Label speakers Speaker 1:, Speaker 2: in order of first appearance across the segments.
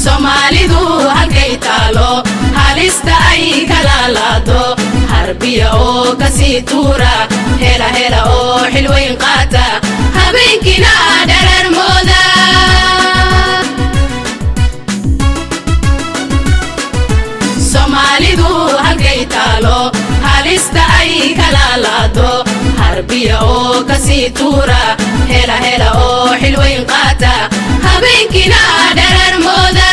Speaker 1: soomaalidu halkay taalo halista ay kalaalaado harbiya oo kasii tuura hela hela oo xilweyn qaata habeenkiina dhararmooda soomaalidu halkay taalo halista ay kalaalaado harbiya oo kasii tuura hela hela oo xilweyn qaata habeenkiina dhararmooda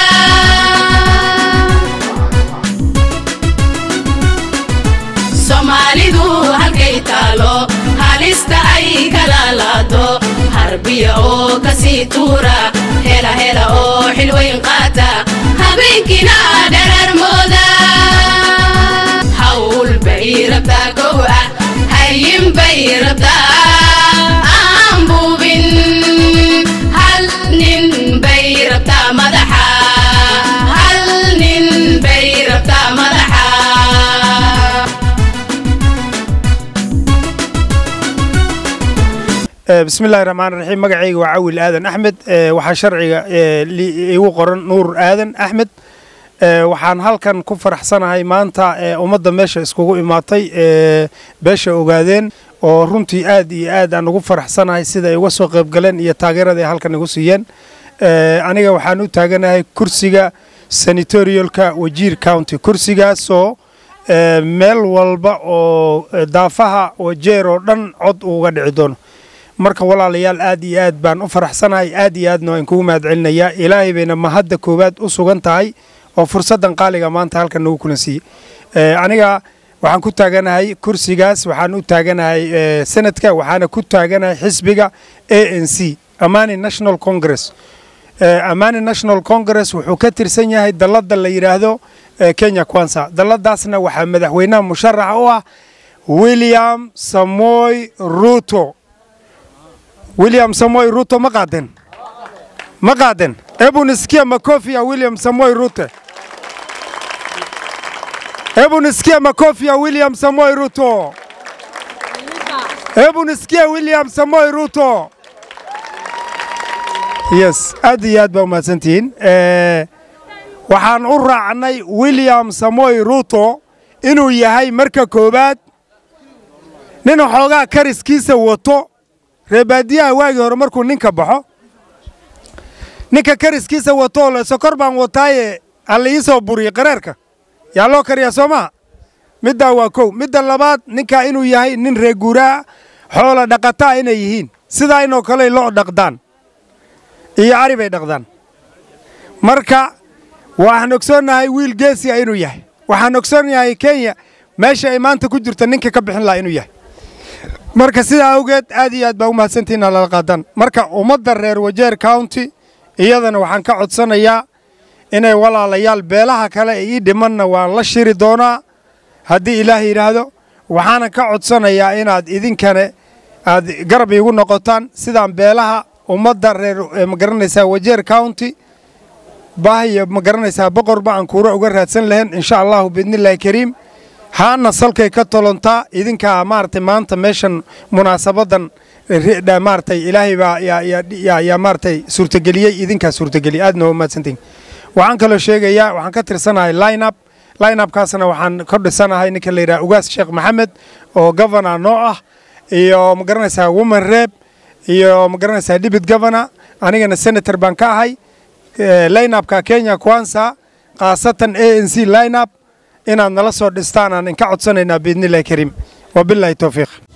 Speaker 1: soomaalidu halkay taalo halista ay kalaalaado harbiya oo kasii tuura hela hela oo xilweyn qaata habeenkiina dhararmooda hawl bay rabtaa kow ah hayin bay rabtaa aan buubin hal nin bay rabtaa madaxa hal nin bay rabtaa madaxa
Speaker 2: bismillahi raxmaan raxiim magacayga waa cawil aadan axmed waxaa sharciga igu qoran nuur aadan axmed waxaan halkan ku faraxsanahay maanta ummadda meesha iskugu imaatay beesha ogaadeen oo runtii aad iyo aad aan ugu faraxsanahay sida ay uga soo qaybgaleen iyo taageerada ay halkan igu siiyeen aniga waxaan u taaganahay kursiga senatorialka wajiir county kursigaasoo meel walba oo daafaha wajeer oo dhan cod uuga dhici doono marka walaalayaal aad iyo aad baan u faraxsanahay aad iyo aadna waan kugu mahad celinayaa ilaahay bayna mahadda koowaad u sugan tahay oo fursaddan qaaliga maanta halkan nagu kulan siiyey aniga waxaan ku taaganahay kursigaas waxaan u taaganahay senadka waxaana ku taaganahay xisbiga a n c amani national congress amani national congress wuxuu ka tirsan yahay dalladda la yidhaahdo kenya kwansa dalladaasna waxaa madaxweynaha musharaxa u ah william samoy ruto william samoy ruto ma qaaden ma qaaden hebu nisikia makofi ya william samoy ruto hebu nisikia makofi ya william samoy ruto hebu nisikia william samoy ruto yes aad iyo aad baa umahadsantihiin waxaan u raacnay william samoy ruto inuu yahay marka koowaad nin xoogaa kariskiisa wato reebaadiyaha waagii hore markuu ninka baxo ninka kariskiisa watoo le sokor baan wataaye alla ii soo buriye qareerka yaa loo kariyaa soo maha middaa waa kow midda labaad ninkaa inuu yahay nin reeguuraa xoola dhaqataa inay yihiin sidaa inoo kaley loo dhaqdaan iyo ari bay dhaqdaan marka waxaan ogsoonnahay wiil geesiga inuu yahay waxaan ogsoonnahay kenya meesha ay maanta ku jirta ninka ka bixin lahaa inuu yahay marka sidaa awgeed aad iyo aad baa u mahadsantihiin lala qaadaan marka ummadda reer wajeer county iyadana waxaan ka codsanayaa inay walaalayaal beelaha kale ee ii dhimanna waan la shiri doonaa haddii ilaah yidhaahdo waxaana ka codsanayaa inaad idinkane aad garab iigu noqotaan sidaan beelaha ummadda reer magaranaysaa wajeer county baahiyo magaranaysaa boqorba aan kuura uga raadsan lahayn insha allahu biidnillaahi kariim haana salkay ka tolontaa idinkaa maaragtay maanta meeshan munaasabadan maaragtay ilaahay baa yaa maaragtay suurtageliyey idinkaa suurtageliyey aadna waa mahadsantihin waxaan kaloo sheegayaa waxaan ka tirsanahay lineup lineupkaasna waxaan ka dhisanahay ninka la yidhaha ugaas sheekh maxamed oo governor noo ah iyo ma garanaysaa woman rep iyo ma garanaysaa dibit governor anigana senator baan ka ahay lineupka kenya kwansa khaasatan a n c lineup inaad nala soo dhistaan aan inka codsanaynaa biidnillahi kariim wabilaahi towfiiq